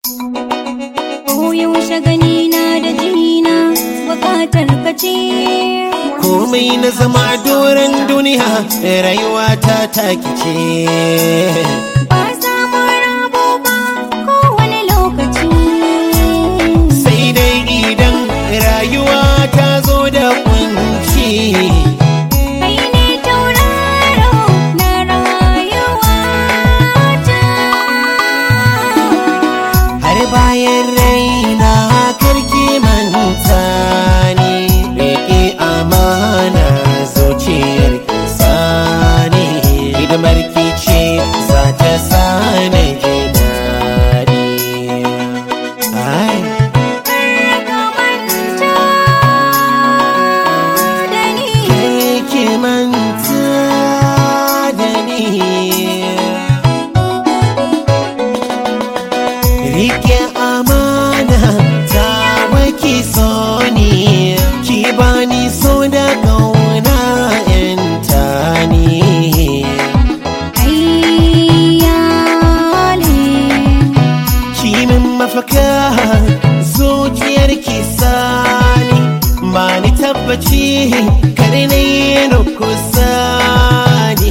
yaushe gani na da jina bukatar ka ce komai na zama doron duniya rayuwa ta taki ce ba samun rabo ba kowane lokaci sai dai idan rayuwa ta zo da kunci kai ne tauraro na rayuwa ta har bayan raina karki manta ni rike amana zuciyar sani hidimar ki ce za ta sani ji daɗi ai ka manta da ni ki manta da ni Rike amana ta waki so ni ki bani so da kauna yanta ni ayyale ki min mafaka zuciyar ki sani ba ni tabbaci kar na yi na kusa ni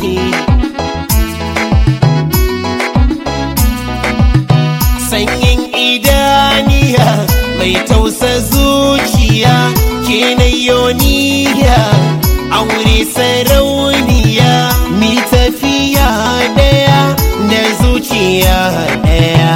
sanyin idaniya mai tausa zuciya ke na yoniya aure sarauniya mi tafiya daya da zuciya daya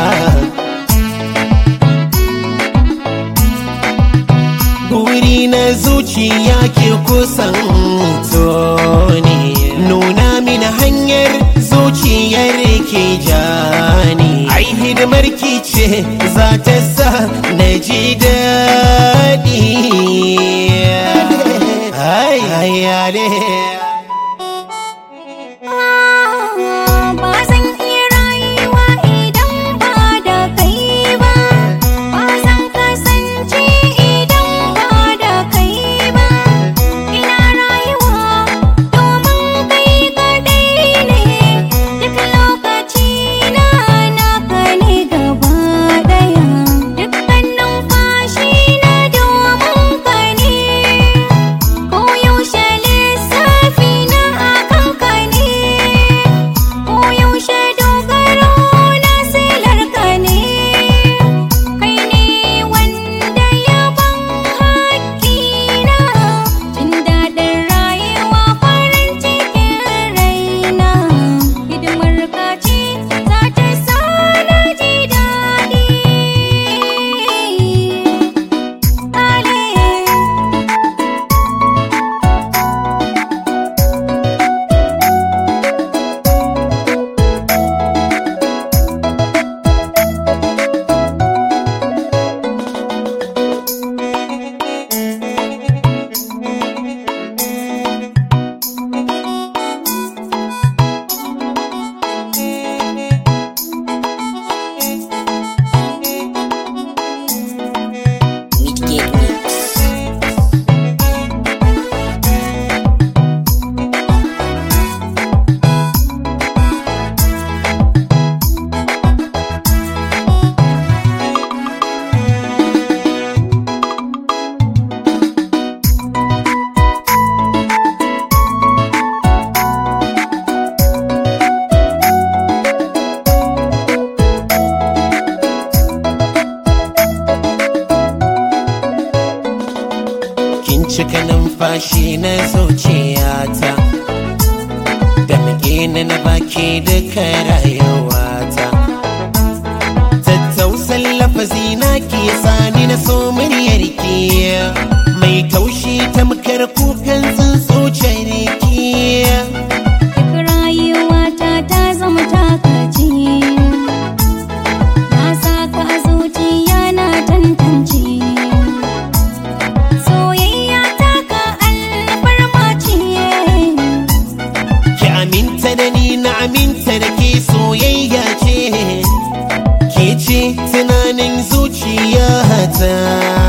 Buri na zuciya ke kusan toni Nuna mini hanyar zuciyar ke jani Ai hidimar ki ce za ta sa na ji daɗi Ai, ai, ale. ba zan iya rayuwa idan ba da kai ba ba zan kasance idan ba da kai ba ina rayuwa domin kai kadai ne duk lokaci na naka ne gaba daya dukkan numfashi na domin ka ne Koyaushe lissafi na akan ka ne, koyaushe dogaro na silar ka ne, kai ne wanda ya ban haƙƙina, jin daɗin rayuwa farin cikin raina, hidimar ka ce za ta sa na ji daɗi. Ale. Midgate Mix. kin cika numfashi na zuciyata da muke na na baki duka rayuwata tattausan lafazi na ke sani na so muryar ki mai taushi tamkar kukan tsuntsuciyar ki Duk rayuwata ta zama takaci Na saka a zuciya na tantance Soyayya ta ka alfarma ce ki aminta da ni na aminta da ke soyayya ce ke ce tunanin zuciyata